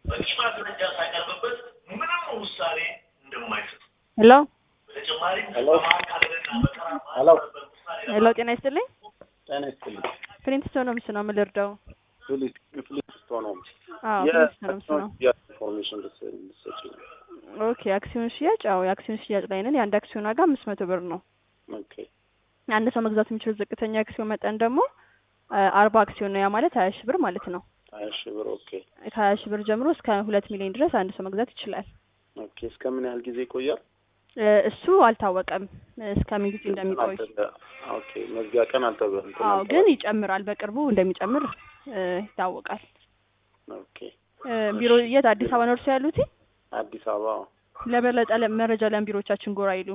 በቂ ማስረጃ ሳይቀርብበት ምንም ውሳኔ እንደማይሰጥ ሄሎ በተጨማሪም ሄሎ በማካለልና በተራ ሄሎ ሄሎ፣ ጤና ይስጥልኝ። ጤና ይስጥልኝ። ፕሪንት ነው ምስ ነው የምልርዳው? ፊሊፕ ፊሊፕ ነው አዎ ፕሪንት ነው ምስ ነው። ኢንፎርሜሽን ልትሰጪኝ ነው። ኦኬ፣ አክሲዮን ሽያጭ? አዎ የአክሲዮን ሽያጭ ላይ ነን። የአንድ አክሲዮን ዋጋ አምስት መቶ ብር ነው። ኦኬ አንድ ሰው መግዛት የሚችለው ዝቅተኛ አክሲዮን መጠን ደግሞ አርባ አክሲዮን ነው። ያ ማለት ሀያ ሺህ ብር ማለት ነው። ሀያ ሺህ ብር ኦኬ ከሀያ ሺህ ብር ጀምሮ እስከ ሁለት ሚሊዮን ድረስ አንድ ሰው መግዛት ይችላል። ኦኬ እስከ ምን ያህል ጊዜ ይቆያል? እ እሱ አልታወቀም እስከ ምን ጊዜ እንደሚቆይ። ኦኬ መዝጊያ ቀን አልተበ እንትን አዎ አልተባለም። ግን ይጨምራል። በቅርቡ እንደሚጨምር እ ይታወቃል። ኦኬ እ ቢሮ የት? አዲስ አበባ ነው እርሶ ያሉት? አዲስ አበባ ለበለጠ ለ- መረጃ ለምን ቢሮቻችን ጎራ ይሉ?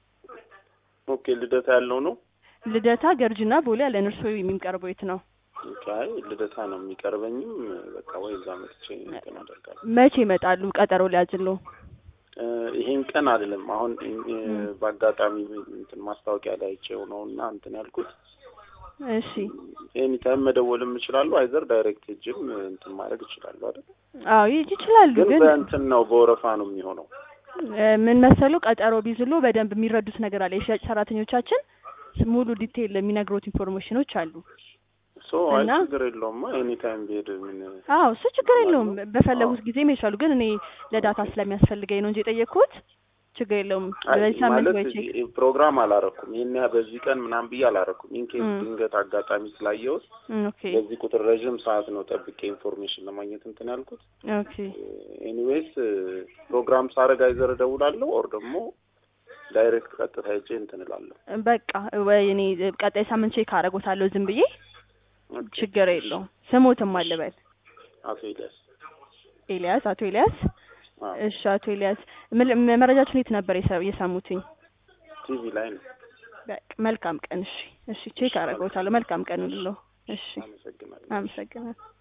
ኦኬ ልደታ ያለው ነው። ልደታ፣ ገርጅና ቦሌ ያለን። እርሶ የሚቀርበው የት ነው? ኦኬ አይ ልደታ ነው የሚቀርበኝም። በቃ ወይ እዛ መጥቼ እንትን አደርጋለሁ። መቼ ይመጣሉ? ቀጠሮ ሊያዝሉ? እ ይሄን ቀን አይደለም አሁን እ በአጋጣሚ እንትን ማስታወቂያ ላይ አይቼው ነው እና እንትን ያልኩት እሺ ኤኒ ታይም መደወልም እችላለሁ። አይዘር ዳይሬክት ሄጅም እንትን ማድረግ እችላለሁ አይደል? አዎ ይጅ ይችላሉ። ግን ግን በእንትን ነው በወረፋ ነው የሚሆነው። እ ምን መሰሉ ቀጠሮ ቢዝሉ በደንብ የሚረዱት ነገር አለ። የሽያጭ ሰራተኞቻችን ሙሉ ዲቴይል የሚነግሩት ኢንፎርሜሽኖች አሉ። ሶ አይ እና- ችግር የለውም ኤኒ ታይም ብሄድ ምን አዎ እሱ ችግር የለውም። በፈለጉት ጊዜ መሄድ ይችላሉ። ግን እኔ ለዳታ ስለሚያስፈልገኝ ነው እንጂ የጠየቅኩት ችግር የለውም። አይ በዚህ ሳምንት ማለት ወይ ቼክ እ- ፕሮግራም አላረኩም። ይሄን ያህል በዚህ ቀን ምናምን ብዬ አላረኩም። ኢንኬስ እም። ድንገት አጋጣሚ ስላየሁት እም፣ ኦኬ በዚህ ቁጥር ረዥም ሰዓት ነው ጠብቄ ኢንፎርሜሽን ለማግኘት እንትን ያልኩት። ኦኬ ኤኒዌይስ ፕሮግራም ሳረግ አይዘር እደውላለሁ ኦር ደግሞ ዳይሬክት ቀጥታ ሄጄ እንትን እላለሁ። በቃ ወይ እኔ ቀጣይ ሳምንት ቼክ አደርጎታለሁ ዝም ብዬ ኦኬ። ችግር የለውም። ስሞትም አለበል አቶ ኤልያስ ኤልያስ፣ አቶ ኤልያስ። አዎ፣ እሺ አቶ ኤልያስ ምን- መረጃችን የት ነበር የሰ- የሰሙትኝ? ቲቪ ላይ ነው። በቃ መልካም ቀን። እሺ እሺ ቼክ አደርጎታለሁ። መልካም ቀን ሁሉ። እሺ አመሰግናለሁ። አመሰግናለሁ።